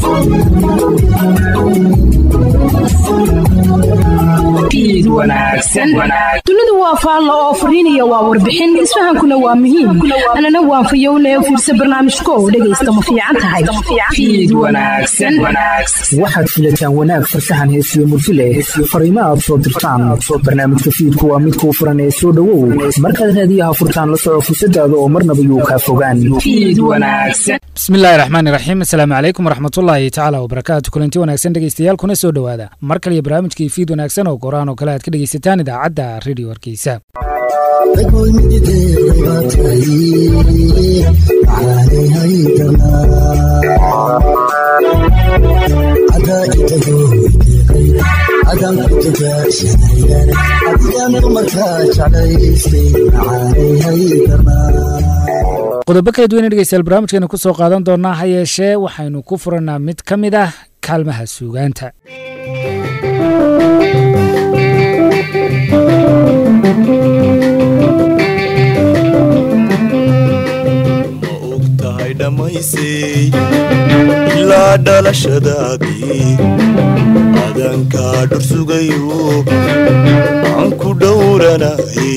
dunidu waa faallo oo fariinaya waa warbixin isfahankuna waa muhiim anana waan fayowne fiirsa barnaamijko dhegaysta ma fiican tahay waxaad filataan wanaag farsaxan heesiyo murti leh fariimo aad soo dirtaan barnaamijka fiidku waa mid kuu furan ee soo dhowow markaad raadiyaha furtaan la soco fursadaada oo marnaba yuu kaa fogaan bismillahi raxmaani raxiim asalaamu calaykum waraxmatullaahi tacaala wabarakaatu kulanti wanaagsan dhegeystayaal kuna soo dhowaada mar kaliyo barnaamijkii fiid wanaagsan oo goraan oo kale aad ka dhegeysataan idaacadda redio hargeysa qodobo kala duwan dhegeystayaal barnaamijkeena ku soo qaadan doonaa ha yeeshee waxaynu ku furanaa mid ka mid ah kaalmaha suugaanta ma og tahay dhammaysay ilaa dhalashadaadii adankaa dhur sugayo aan ku dhowranaye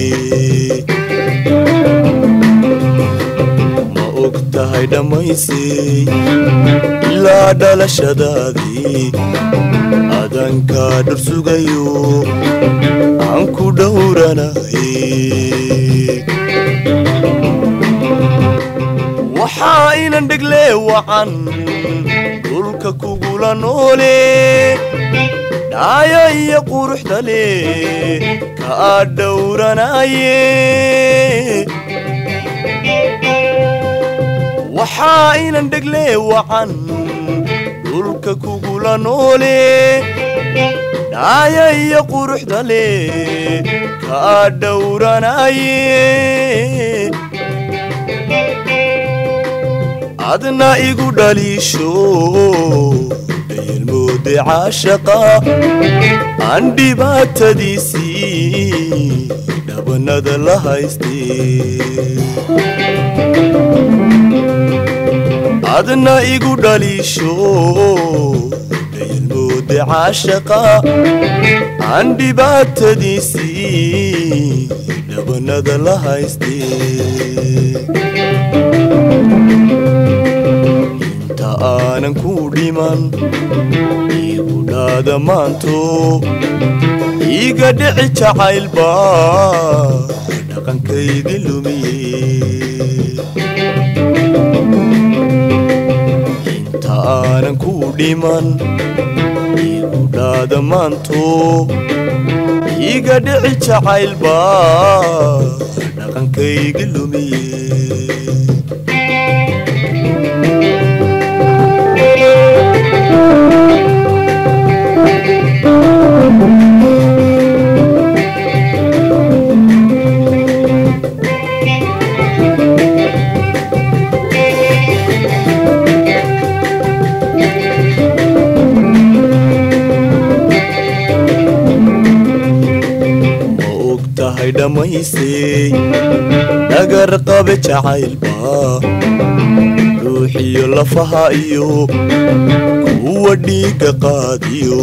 ma og tahay dhammaysay ilaa dhalashadaadii adankaa dhur sugayo aan ku dhowranaye waxaa inan dhegle wacan dhulka kugula noole dhaaya iyo quruxda leh kaa dhowranaye waxaa inan dhegle wacan dhulka kugula noole dhaaya iyo quruxda leh kaa dhowranaye adna igu dhaliisho dayelmoode caashaqa aan dhibaatadiisii dhabanada la haystee adna igu dhaliisho dayelmoode caashaqa aan dhibaatadiisii dhabanada la haystee inta aanan ku dhiman igu dhaada maanto iiga dhici jacaylba dhaqankaydi lumiye inta aanan ku dhiman igu dhaada maanto iiga dhici jacaylba dhaqankaygi lumiye ma og tahay dhammaysay dhagar qabe jacaylba ruuxiyo lafaha iyo kuwa dhiigga qaadiyo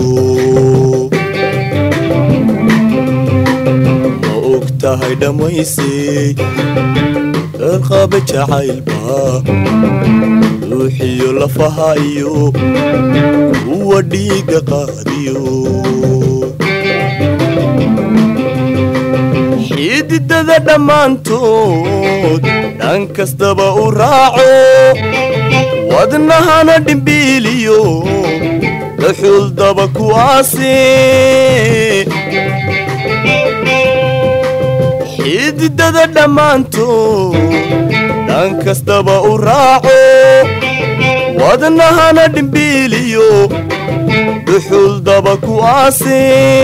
ma og tahay dhammaysay dhagar qabe jacaylba ruuxiyo lafaha iyo kuwa dhiigga qaadiyo xididada dhammaantood dhan kastaba u raaco wadnahana dhimbiiliyo daxuldaba ku aase xididada dhammaantood dhan kastaba u raaco wadnahana dhimbiiliyo duxuldaba ku aase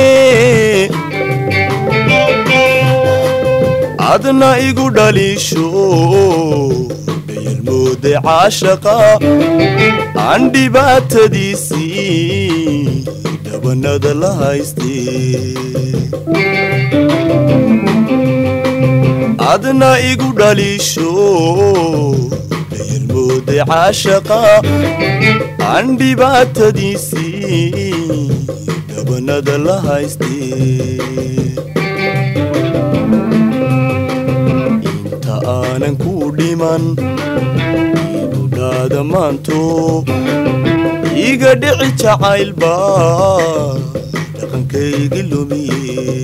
adna igu dhaliisho dhayalmoode caashaqa aan dhibaatadiisii dhabanada la haystee adna igu dhaliisho dhayalmoode mooday caashaqa aan dhibaatadiisii dhabanada la haystee inta aanan ku dhiman idudhaada maanto iga dhici jacaylba dhaqankaygi lumiye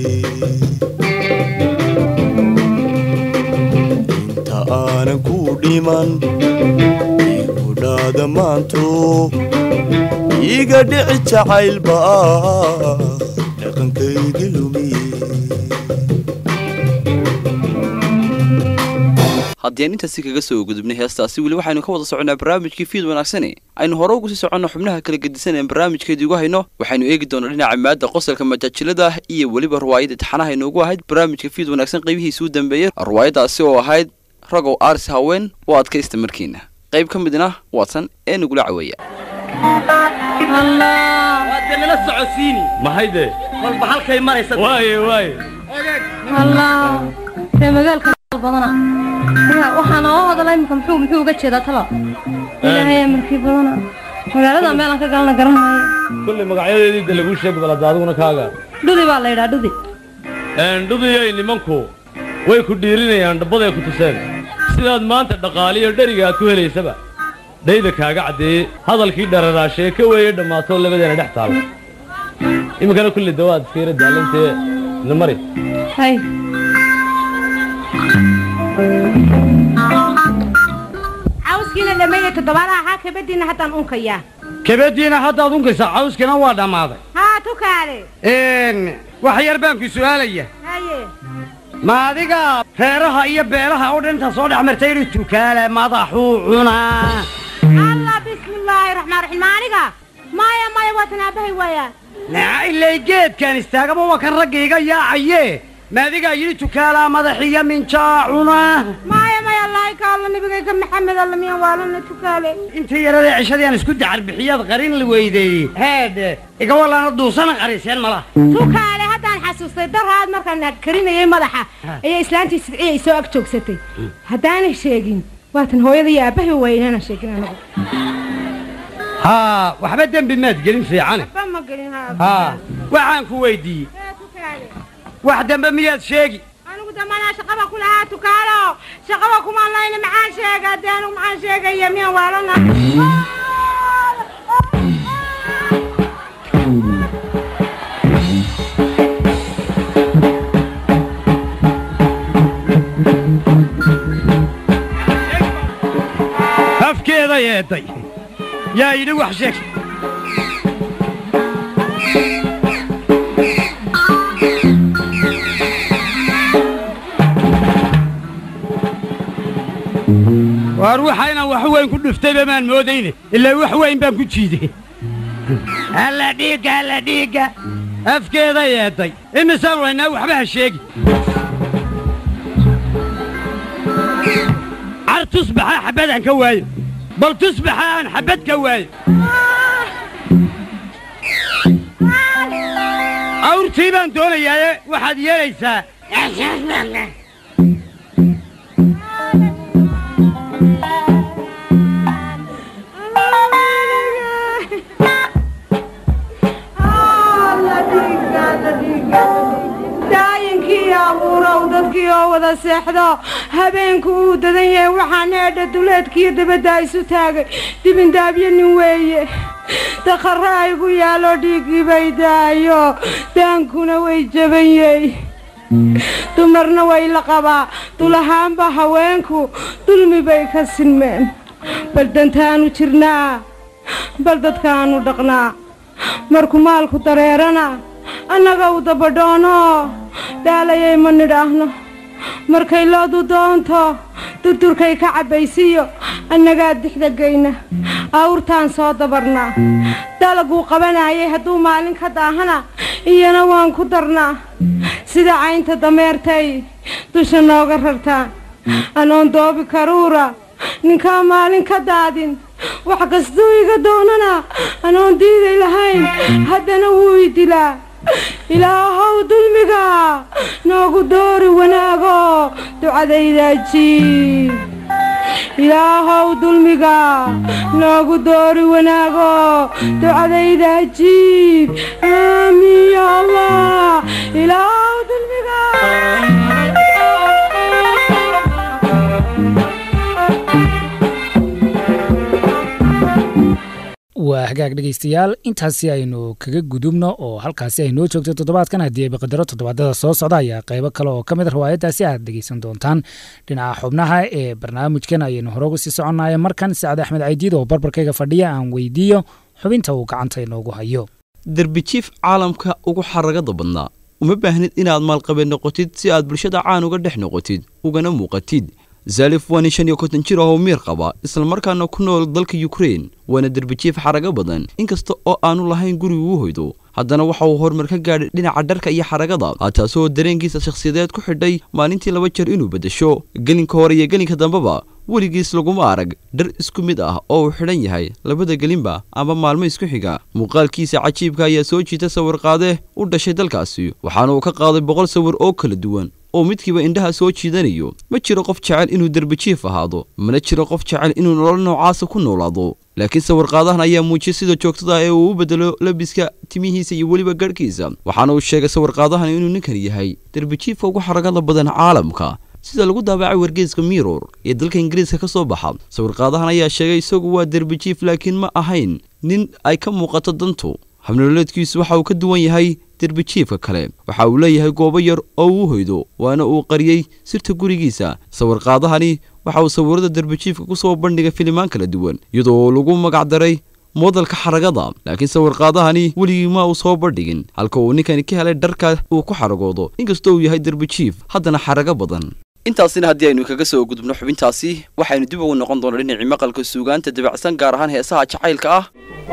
inta aanan ku dhiman igudhaada maanto iga dhici jacaylba dhaqankaygi lumiye haddii aan intaasi kaga soo gudubnay heestaasi weli waxaynu ka wada soconnaa barnaamijkii fiid wanaagsane aynu hore ugu sii soconno xubnaha kala gedisan ee barnaamijkeedii ugu hayno waxaynu eegi doonaa dhinaca maadda qosolka majaajilada iyo weliba ruwaayadda taxanaha inoogu ahayd barnaamijka fiid wanaagsan qaybihiisii u dambeeyey ruwaayaddaasi oo ahayd ragow aaris haween u adkaysta markiina qayb ka midna waatan ee nagula caweeya waad nala socodsiini mahayde walba halkay maraysa waaye waaye allah ree magaalka badana waxaan oo hadala imika muxuu muxuu uga jeedaa talo ilaahay amarkii badana magaalada meelaan ka galna garanaayo kulley magacyadeedii de laguu sheegi balada adiguna kaaga dhudi baa la yidhaa dhudi dhudiyay nimanku way ku dhiirinayaan dhabbaday ku tuseen sidaad maanta dhaqaaliyo dheriga aad ku helaysaba dhayda kaaga caddeeyey hadalkii dhararaashee ka weeye dhammaatoo labadeena dhex taalo iminkana kulley dawaad iska yara daalantee ina mari hay cawskiina dhameeya toddobaadaha haa kabadiina haddaan unkayaa kabadiina haddaad unkaysaa cawskina waa dhammaaday haa tukaale wax yar baan ku su'aalaya haye ma adiga reeraha iyo beelaha oo dhan intaa soo dhex martay idhi tukaale madaxuu cunaa allah bismillaahi raxmaan raxiim ma aniga maya maya waa tanaabahay waayaa naa ilay geedkan istaagaba waa kan ragga iga yaacaye ma adigaa yidhi tukaalaa madaxiyo minjaa cunaa maya maya allaahi ka alla nabigayga maxamed alla miyaan waalana tukaale intii yaradee cishadii aan isku dacar bixiyaad qarin la weydeeyey heedhe iga walaana duusana qariseen mala tukaale haddaan xasuustay daraad markaan karinayay madaxa ayaa islaantii sidciya isoo ag joogsatay haddaanay sheegin waatan hooyada iyo aabbahay waynana sheegin anagu haa waxba dembi maad gelin fiicane ba ma gelin haa haa waxaan ku weydiiyey Ee, tukaale wax dambe miyaad sheegi anigu damanaa shaqaba ku lahaa tukaalo shaqaba kumaan layna maxaan sheega dee anigu maxaan sheegaya miyaan waalana afkeeda yeeday yaa yidhi wax sheeg waar waxayna wax weyn ku dhuftayba maan moodayne ilaa wax weyn baan ku jiiday alla dhiigga alla dhiigga afkeeda yeeday imisaan waynaa waxba ha sheegi car tusbaxa xabad aan ka waayo bal tusbaxa aan xabad ka waayo awrtii baan doonayaaye waxaad yeelaysaa daayinkii abuurow dadkii oo wada seexdo habeenku uu dadan yahay waxaan eedha duleedkiiyo dabadda isu taagay dibindaabyo nin weeye dakharra aygu yaallo dhiiggii bay daayo daankuna way jaban yey dumarna way la qabaa dulahaanba haweenku dulmi bay ka sinmeen bal dantaanu jirnaa bal dadkaanu dhaqnaa marku maalku dareerana annaga u dabadhoono daalayay ma nidhaahno markay loodu doonto durdurkay ka cabbaysiyo annagaa dixda geyna awrtaan soo dabarnaa dalaguu qabanayay hadduu maalin ka daahana iyana waan ku darnaa sida caynta dameertay dusha nooga rartaan anoon doobi karuura ninkaa maalin ka daadin wax kastuu iga doonana anoon diiday lahayn haddana wuu i dilaa ilaahow dulmiga noogu doori wanaago ducadaydaa jiib ilaahow dulmiga noogu doori wanaago ducadayda ajiib aamiin ya allah ilaahow dulmiga waa hagaag dhegaystayaal intaasi aynu kaga gudubno oo halkaasi ay noo joogto toddobaadkan haddii ay baqadaro toddobaadada soo socda ayaa qaybo kale oo ka mid a riwaayaddaasi aad dhegaysan doontaan dhinaca xubnaha ee barnaamijkan ayaynu hore uga sii soconaya markan sacad axmed caydiid oo barbarkayga fadhiya aan weydiiyo xubinta uu gacanta inoogu hayo derbijiif caalamka ugu xaragada badnaa uma baahnid inaad maalqabeen noqotid si aad bulshada caan uga dhex noqotid ugana muuqatid zalif waa nin shan iyo konton jir ah oo miir qaba islamarkaana ku nool dalka yukrein waana derbijiif xarago badan inkasta oo aanu lahayn guriga uu hoydo haddana waxa uu horumar ka gaadhay dhinaca dharka iyo xaragada taasoo dareenkiisa shakhsiyadeed ku xidhay maalintii laba jeer inuu beddesho gelinka hore iyo gelinka dambeba weligiis laguma arag dhar isku mid ah oo uu xidhan yahay labada gelinba ama maalmo isku xiga muuqaalkiisa cajiibka ayaa soo jiita sawirqaade u dhashay dalkaasi waxaana uu ka qaaday boqol sawir oo kala duwan oo midkiiba indhaha soo jiidanayo ma jiro qof jecel inuu derbijiif ahaado mana jiro qof jecel inuu nolol noocaasa ku noolaado laakiin sawirqaadahan ayaa muujiyay sida joogtada ee uu u bedelo labiska timihiisa iyo weliba garhkiisa waxaana uu sheegay sawirqaadahan inuu ninkan yahay derbijiifka ugu xaragada badan caalamka sida lagu daabacay wargeyska miror ee dalka ingiriiska ka soo baxa sawirqaadahan ayaa sheegay isagu waa derbijiif laakiin ma ahayn nin ay ka muuqato dantu habnololeedkiisu waxa uu ka duwan yahay derbijiifka kale waxa uu leeyahay goobo yar oo uu hoydo waana uu qariyey sirta gurigiisa sawirqaadahani waxa uu sawirada derbijiifka ku soo bandhigay filimaan kala duwan iyadoo lagu magacdaray moodalka xaragada laakiin sawirqaadahani weligii ma uu soo bandhigin halka uu ninkani ka helay dharka uu ku xaragoodo inkastoo uu yahay derbijiif haddana xarago badan intaasina haddii aynu kaga soo gudubno xubintaasi waxaynu dib ugu noqon doonaa dhinacii maqalka suugaanta dabacsan gaar ahaan heesaha jacaylka ah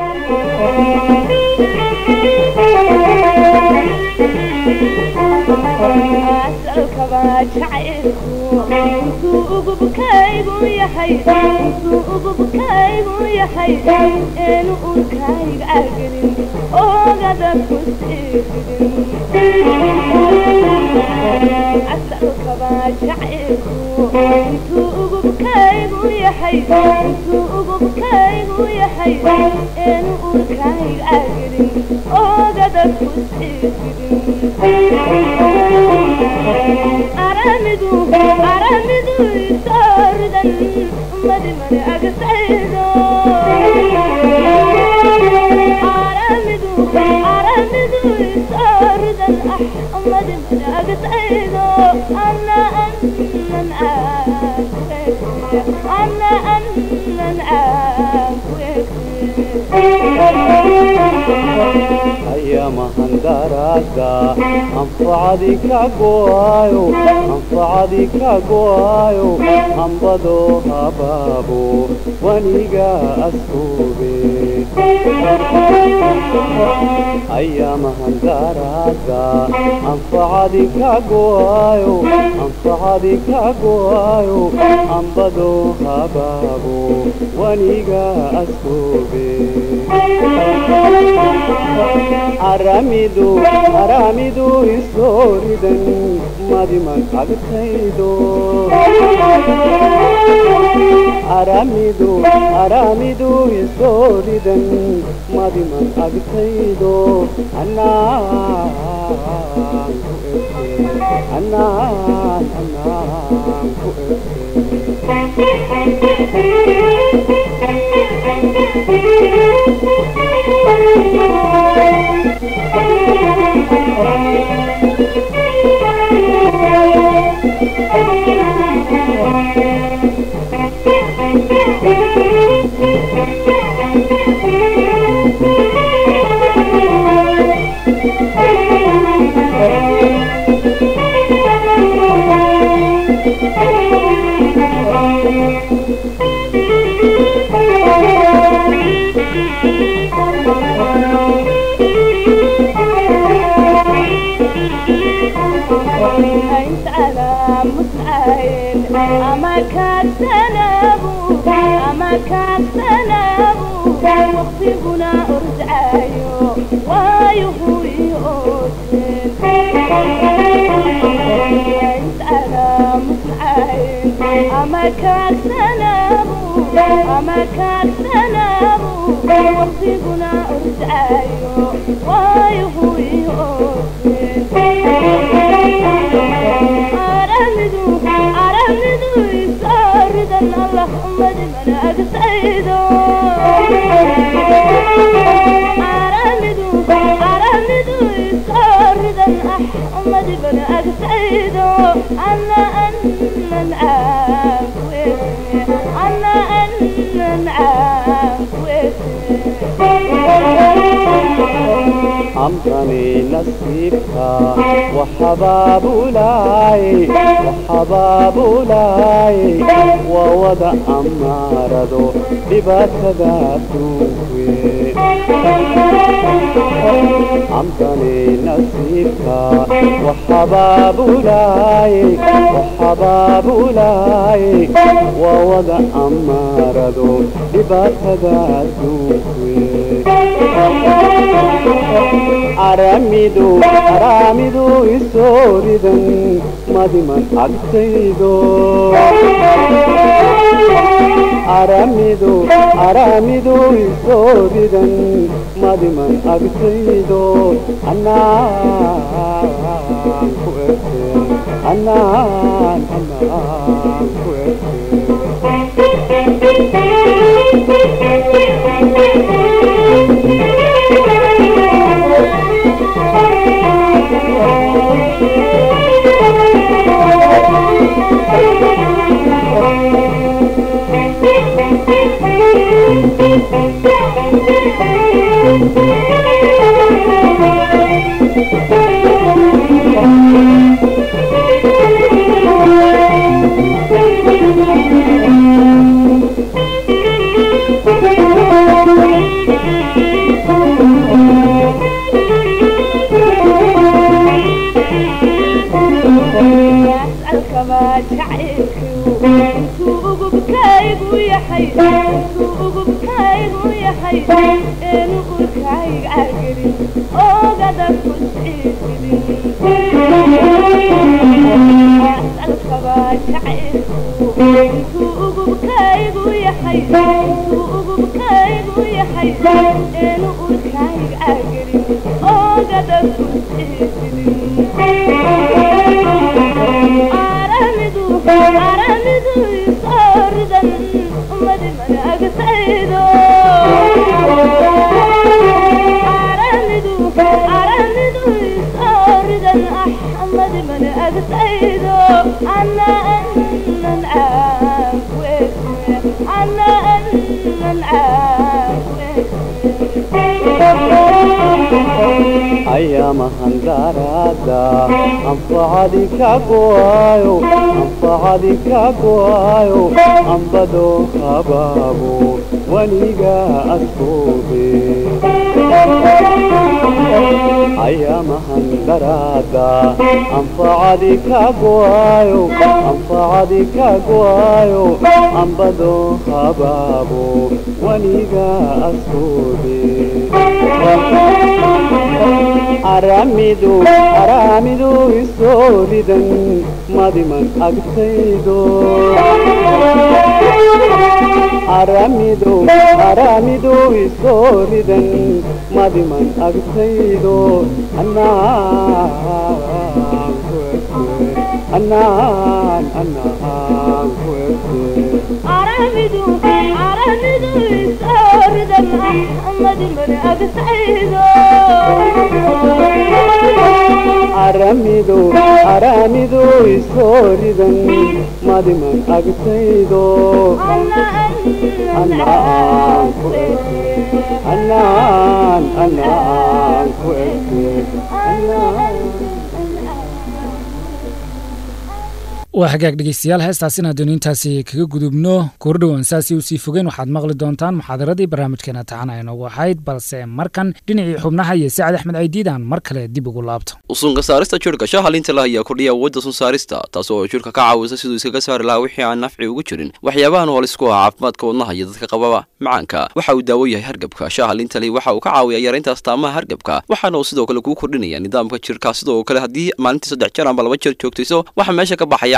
mahandarada anfacadi ka go'ayo anfacadi ka go'ayo hambado habaabo waniga askube aya mahandarada anfacadi ka go'ayo anfacadi ka go'ayo hambado habaabo waniga askube aramidu aramidu isooridan madiman agtaydo aramidu aramidu isooridan madiman agtaydo anaan ku ete anaan anaan ku أما كان سلام ama kaagsanaabo waqtiguna ordaayo waayo huyo aramidu aramidu isaaridan allah ummadi manaagtaydo aramidu aramidu isaaridan ah ummadi manaagtaydo ana anan caawese ana anan caawese أمضني نصيبها وحباب لاي وحباب لاي ووضع أمارضو لباتدا توي أمضني نصيبها وحباب لاي وحباب لاي ووضع أمارضو لباتدا توي aramidu aramidu isooridan madiman agtaydo aramidu aramidu isooridan madiman agtaydo anaan ku erte anaan anaan ku أسألك ما جعلك انتو بكايب ويا حي انتو بكايب ويا حي انو بكايب عقلي او قدر كسعيدي أسألك ما جعلك انتو بكايب ويا حي انتو بكايب ويا حي انو بكايب عقلي او قدر كسعيدي aramidu aramidu isaaridan ummadi manaagtaydo aramidu aramidu isaaridan ah ummadi manaagtaydo ana anan caawese ana anan caawese أيامها دارادا أنفعدي كاكوايو أنفعدي كاكوايو أنبدو خبابو ونيجا أسكوبي أيامها دارادا أنفعدي كاكوايو أنفعدي كاكوايو أنبدو خبابو ونيجا أسكوبي aramidu aramidu isooridan madiman agtaydo aramidu aramidu isooridan madiman agtaydo anaan ku erte anaan anaan ku erte aramidu aramidu isaaridan ah ummadi manaagtaydo aramidu aramidu isooridan madiman agtaydo anaan ku erte anaan anaan ku erte waa hagaag dhegeystayaal heestaasina haddaynu intaasi kaga gudubno koordhowan saasi u sii fogeen waxaad maqli doontaan muxaadaradii barnaamijkeena taxan ay noogu ahayd balse markan dhinacii xubnaha iyo sacad axmed caydiidaan mar kale dib ugu laabto usunka saarista jirhka shaha liinta lah ayaa kordhiya awoodda sun saarista taas oo jirhka ka caawisa siduu iskaga saari lahaa wixii aan nafci ugu jirin waxyaabahan oo lisku ah caafimaadka wadnaha iyo dadka qababa macaanka waxa uu daawo yahay hargabka shaha liinta lihi waxa uu ka caawiyaa yaraynta astaamaha hargabka waxaana uu sidoo kale kuu kordhinaya nidaamka jirhka sidoo kale haddii maalintii saddex jeer amba laba jeer joogtayso waxaa meesha ka baxaya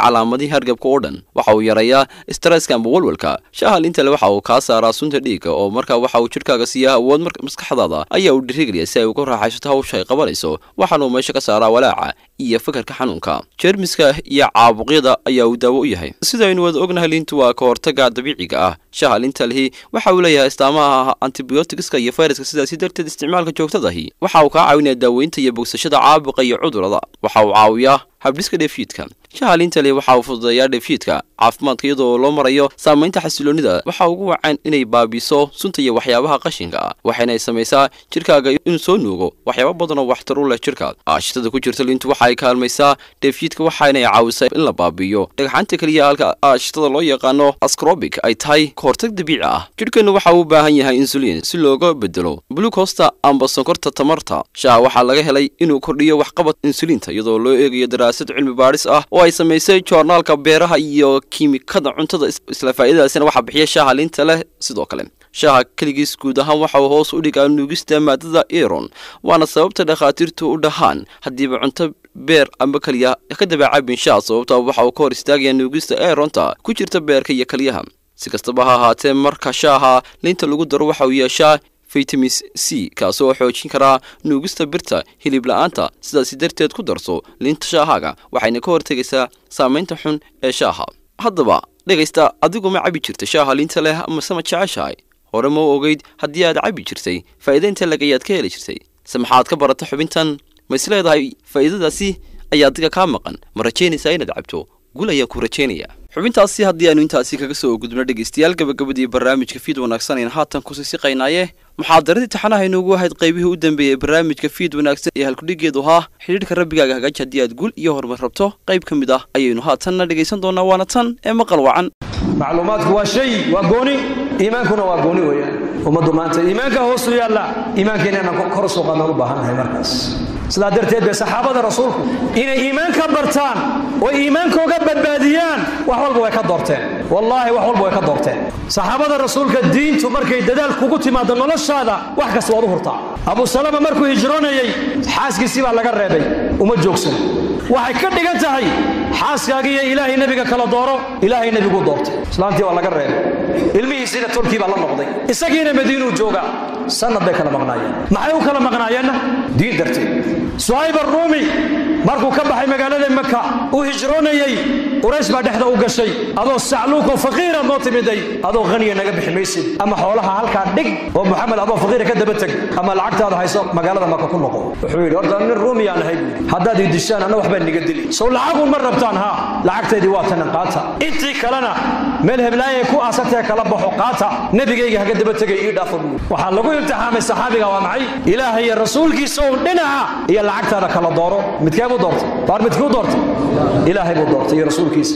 calaamadihii hargabka oo dhan waxa uu yareeyaa stresska amba walwalka shaaha liinta le waxa uu kaa saaraa sunta dhiigga oo markaa waxa uu jidhkaaga siiyaa awood maskaxdaada ayaa uu dhirigeliya si ay uga raaxaysato hawsha ay qabanayso waxaana uu meesha ka saaraa walaaca iyo fakarka xanuunka jeermiska iyo caabuqyada ayaa uu daawo u yahay sidaynu wada ognahay liintu waa ka hortaga dabiiciga ah shaaha liinta lihi waxa uu leeyahay istaamaha antibiyootigiska iyo fayraska sidaasi darteed isticmaalka joogtadahi waxa uu kaa caawinaya daaweynta iyo bogsashada caabuqa iyo cudurada waxa uu caawiyaa habdhiska dheefshiidka shaha liinta leh waxa uu fududeeyaa dheefshiidka caafimaadka iyadoo loo marayo saamaynta xasiloonnida waxa ugu wacan inay baabiso sunta iyo waxyaabaha qashinka ah waxayna samaysaa jidhkaaga inuu soo nuugo waxyaaba badan oo waxtar u leh jidhka aashitada ku jirta liintu waxa ay kaalmaysaa dheefshiidka waxaana caawisaa in la baabiiyo dhagxanta keliya halka aashitada loo yaqaano ascrobic ay tahay kahortag dabiici ah jidhkeennu waxa uu u baahan yahay insulin si looga bedelo blucosta amba sonkorta tamarta shaha waxaa laga helay inuu kordhiyo waxqabad insulinta iyadoo loo eegayo daraasad cilmi baadhis ah oo ay samaysay joornaalka beeraha iyo kiimikada cuntada isla faa'iidadaasina waxaa bixiya shaaha liinta leh sidoo kale shaaha keligiis guud ahaan waxa uu hoos u dhigaa nuugista maadada iron waana sababta dhakhaatiirtu u dhahaan haddiiba cunto beer amba keliya ka dabeecabin shaah sababta waxa uu ka hor istaagaya nuugista eronta ku jirta beerka iyo keliyaha si kastaba ha ahaatee marka shaaha liinta lagu daro waxa uu yeeshaa vitamin c kaasoo xoojin karaa nuugista birta hilib la-aanta sidaasi darteed ku darso liinta shaahaaga waxayna ka hortegaysaa saamaynta xun ee shaaha haddaba dhegaysta adigu ma cabi jirta shaaha liinta leh amase ma jeceshahay hore ma u ogeyd haddii aad cabi jirtay faa'iidaynta lagayaad ka heli jirtay se maxaad ka barata xubintan ma is leedahay faa'iidadaasi ayaa adiga kaa maqan ma rajaynaysaa inaad cabto gul ayaan ku rajaynayaa xubintaasi haddii aanu intaasi kaga soo gudubno dhegaystayaal gabagabadii barnaamijka fiid wanaagsan ayaan haatan kusii siqaynaaye muxaadaradii taxanaha inoogu ahayd qaybihii u dambeeyey barnaamijka fiid wanaagsan ee halkudhigeedu ahaa xidhiidhka rabbigaaga hagaaj haddii aad gul iyo horumar rabto qayb ka mid ah ayaynu haatanna dhegaysan doonaa waana tan ee maqal wacan macluumaadku waa shay waa gooni iimaankuna waa gooni weeyaan ummaddu maanta iimaanka hoosu yaalla iimaankeena inaan kor u soo qaadnaan u baahannahay markaas sidaa darteed bay saxaabada rasuulku inay iimaanka bartaan oo iimaankooga badbaadiyaan wax walba way ka doorteen wallaahi wax walba way ka doorteen saxaabada rasuulka diintu markay dadaal kugu timaado noloshaada wax kasta waad u hurtaa abu salama markuu hijroonayey xaaskiisii baa laga reebay uma joogsan waxay ka dhigan tahay xaaskaaga iyo ilaahay nebiga kala dooro ilaahay nebiguu doortay islaantii waa laga reebay ilmihiisiina tolkii baa la noqday isagiina madiinuu joogaa sanad bay kala maqnaayeen maxay u kala maqnaayeenna diin darteed suhayb arruumi markuu ka baxay magaalada maka uu hijroonayey quraysh baa dhexda u gashay adoo sacluuko faqiira noo timiday adoo haniya naga bixi maysid ama xoolaha halkaa dhig oo muxamed adoo faqiira ka daba teg ama lacagtaada hayso magaalada maka ku noqo wuxuu yidhi horta nin ruumiyaan ahay buuri haddaad ii dishaan anna waxbaa niga dili sow lacagun ma rabtaan haa lacagtaydii waa tanan qaata intii kalena meel heblaayay ku aasatee kala baxo qaata nebigayga haga daba tegay ii dhaafa buuri waxaa lagu imtixaamay saxaabiga waa maxay ilaahay iyo rasuulkiisa oo dhinaca iyo lacagtaada kala dooro midkee buu doortay baar midkuu doortay ilaahay buu doortay iyo rasuulkiisa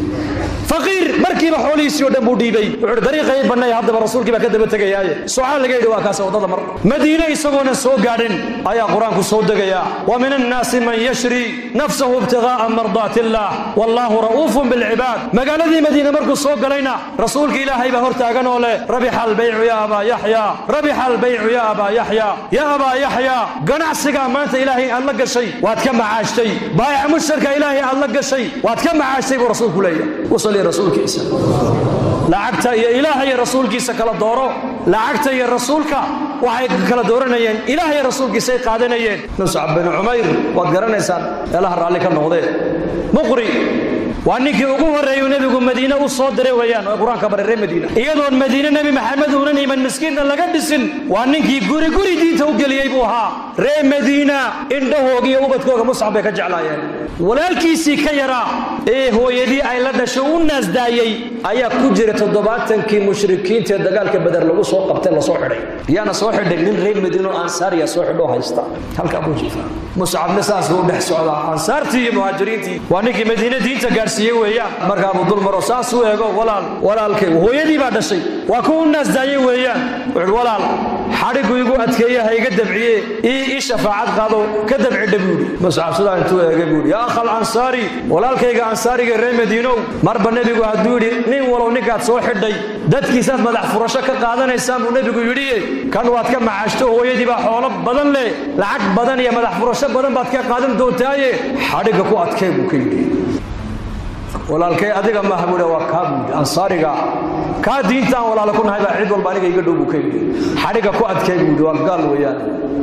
faqiir markiiba xoolihiisii oo dhan buu dhiibay wuxuu dariiqa ii bannay haddaba rasuulkii baa ka daba tegayaaye sucaal laga yidhi waa kaas waddada mar madiine isagoonan soo gaadhin ayaa qur-aanku soo degayaa wa min annaasi man yashri nafsahu ibtigaa'a mardaati illaah wallaahu ra'uufun bilcibaad magaaladii madiine markuu soo galayna rasuulka ilaahay baa hor taagan oo leh rabixa albaycu yaa abaa yaxyaa rabixa albaycu yaa abaa yaxyaa yaa abaa yaxyaa ganacsigaa maanta ilaahay aad la gashay waad ka macaashtay baayac mushtarka ilaahay aad la gashay waad ka macaashtay buu rasuulku leeyahay rasuulkiisa lacagta iyo ilaaha iyo rasuulkiisa kala dooro lacagta iyo rasuulka waxay kala dooranayeen ilaah iyo rasuulkiisay qaadanayeen muscab bin cumayr waad garanaysaan meelaha raalli ka noqdee muqri waa ninkii ugu horreeyuu nebigu madiine u soo diray weeyaan oo qur-aanka baray reer madiina iyadoon madiine nebi maxamed uunan iman miskiinna laga dhisin waa ninkii guri guri diinta u geliyey buu ahaa reer madiina indhahooga iyo ubadkooga muscab bay ka jeclaayeen walaalkiisii ka yaraa ee hooyadii ay la dhasho u naasdaayey ayaa ku jira toddobaatankii mushrikiinta ee dagaalka beder lagu soo qabtay lasoo xidhay yaana soo xidhay nin reer madiino ansaariya soo xidhoo haysta halkaa buu jiifaa muscabna saas buu dhex socdaa ansaartii iyo muhaajiriintii waa ninkii madiine diinta gaadhsiiyey weeyaan markaabuu dul maro saas u eego walaal walaalkay hooyadii baa dhashay waa kuwa u naasdaayey weeyaan wuxuu walaal xadhigu igu adkeeye ha iga dabciye ii ii shafaacad qaado ka dabcidha buudhi muscab sidaa intuu eegay buudhi yaa akhal ansaari walaalkayga ansaariga reer madiinow marba nebigu hadduu yidhi nin walow ninkaad soo xidhay dadkiisaad madax furasho ka qaadanaysaan buu nebigu yidhiye kan waad ka macaashto hooyadii baa xoolo badan leh lacag badan iyo madax furasho badan baad ka qaadan doontaaye xadhigga ku adkay buu ka yidhi walaalkay adiga maaha buuhi waa kaa buuhi ansaariga kaa diintaan walaalo ku nahay baa cid walba aniga iga dhow buu ka yidhi xadhiga ku adkay buuhi waa gaal weeyaan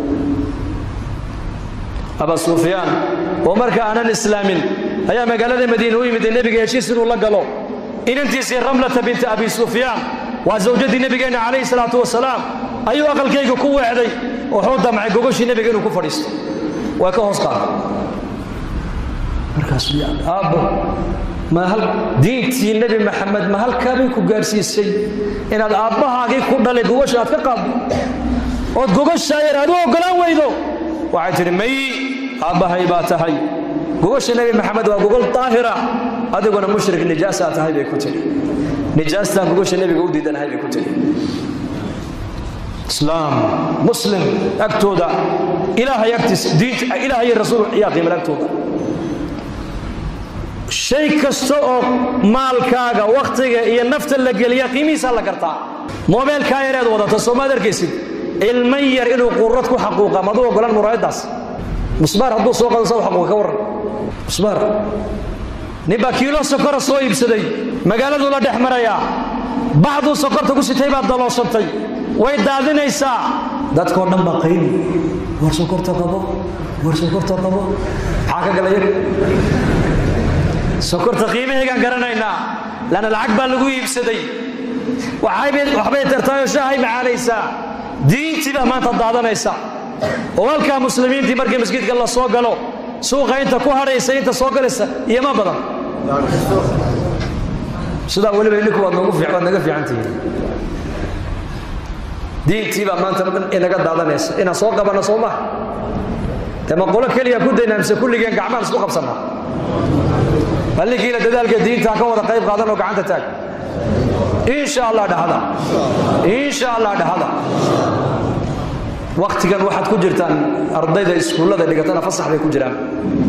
aba sufyaan oo marka aanan islaamin ayaa magaalada madiine u yimid nebiga heshiis inuu la galo inantiisii ramlata binta abi sufyaan waa zawjadii nebigeenna calayhi salaatu wasalaam ayuu aqalkayga ku weecday wuxuu damcay gogoshii nebiga inuu ku fadhiisto waa ka hoos qaaday markaasuu yaa aabbo ma hal diintii nebi maxamed ma halkaabay ku gaarsiisay inaad aabbahaagii ku dhalay gogosha aad ka qaaddo ood gogoshaa yar aad u oggolaan weydo waxay tidhi may aabbahay baa tahay gogosha nebi maxamed waa gogol daahira adiguna mushrik nijaasaa tahay bay ku tidhi nijaastaan gogosha nebiga u diidanahay bay ku tidhi islaam muslim agtooda ilaahay agtiisa diinta ilaahay iyo rasuul ayaa qiimal agtooda shay kasta oo maalkaaga wakhtiga iyo nafta la geliya qiimihiisaa la gartaa moobeelkaa yareed wadata soomaad arkaysid ilman yar inuu qurad ku xaquuqa maduu ogolan muraayaddaas musbaar hadduu soo qado saa xaquuqa ka warran musbaar ninbaa kiilo sokora soo iibsaday magaaladuu la dhex marayaa baxduu sokorta ku sitay baad dalooshantay way daadinaysaa dadkoo dhan baa qayli war sokorta qabo war sokorta qabo maxaa ka galaya sokorta qiimahaygaan garanaynaa lanna lacag baa lagu iibsaday waxbay tartaayoo shaahay macaanaysaa diintii baa maanta daadanaysa oo halkaa muslimiintii markii masjidka la soo galo suuqa inta ku hadhaysa inta soo galaysa iyo ma badan sidaa weliba idhinku waad naga fiicantihiin diintii baa maanta dhan inaga daadanaysa inaan soo qabanno soo maha dee ma qolo keliya ku daynaa mise kulligeen gacmaan isku qabsannaa ballinkiina dadaalka diinta ka wada qayb qaadan oo gacanta taag insha allah dhahada insha allah dhahada waktigan waxaad ku jirtaan ardayda iskuullada dhigatana fasax bay ku jiraan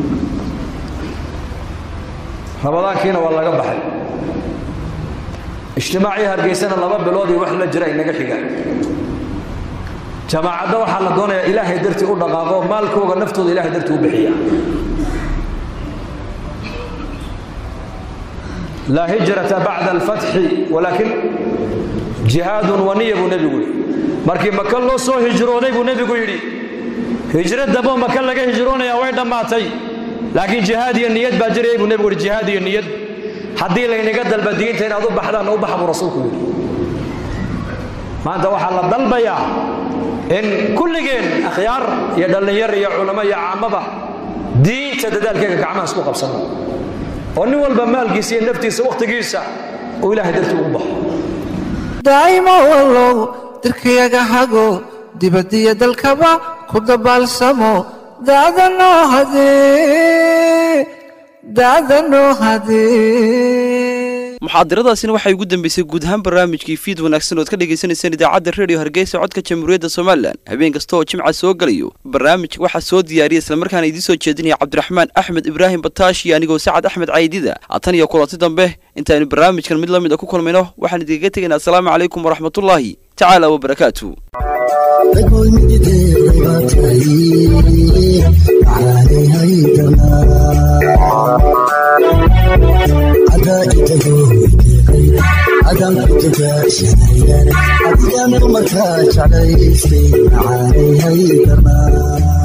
ramadaankiina waa laga baxay ijtimaacii hargeysana laba bilood iyo wax la jira inaga xiga jamaacadda waxaa la doonayaa ilaahay dartii u dhaqaaqo maalkooga naftooda ilahay dartii u bixiya laa hijrata bacda alfatxi walaakin jihaadun waniya buu nebigu yidhi markii maka loo soo hijrooday buu nebigu yidhi hijro damboo maka laga hijroonaya way dhammaatay laakiin jihaad iyo niyad baa jirayay buu nebigu yidhi jihaad iyo niyad haddii laynaga dalba diinta inaad u baxdaanna u baxa buu rasuulku yidhi maanta waxaa la dalbayaa in kulligeen akhyaar iyo dhallinyar iyo culamo iyo caamaba diinta dadaalkeega gacmaha isku qabsanno oo nin walba maalkiisa iyo naftiisa wakhtigiisa uu ilaahay dartii ugu baxo daa'imo wallow dirkayaga hago dibaddiyo dalkaba ku dabaalsamo da'danoo hadee da'danoo hadee muxaadaradaasina waxay ugu dambeysay guud ahaan barnaamijkii fiid wanaagsan ood ka dhagaysanaysaan idaacadda redio hargeysa codka jamhuuriyadda somalilan habeen kasta oo jimca soo galayo barnaamijka waxaa soo diyaariyay islamarkaana idiin soo jeedinaya cabdiraxmaan axmed ibraahim bataash iyo anigoo sacad axmed caydida tan iyo kulanti dambe intaaynu barnaamijkan mid la mid a ku kulmayno waxaan idinkaga tegaynaa asalaamu calaykum waraxmatullaahi tacaala wabarakaatu adaan ku dadaashanaya adigaan dumarkaa jeclaystay macaanay haydamaa